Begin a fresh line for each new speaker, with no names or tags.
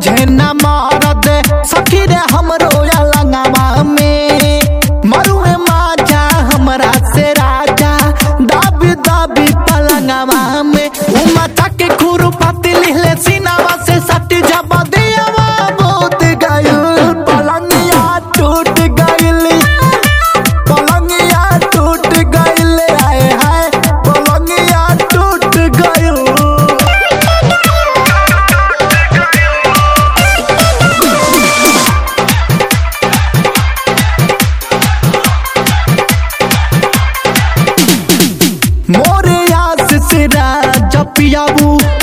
बुझे न मरद सखी रे हमरो लंगवा में मरुए माजा हमरा से राजा दाबी दाबी पलंगवा में उमता के खुरु पाती लिहले सीनावा से सटी जब दियावा बहुत गयल पलंगिया टूट गइल पलंगिया टूट गइल आए हाय पलंगिया टूट गइल मोरे आस सिरा जपियाबू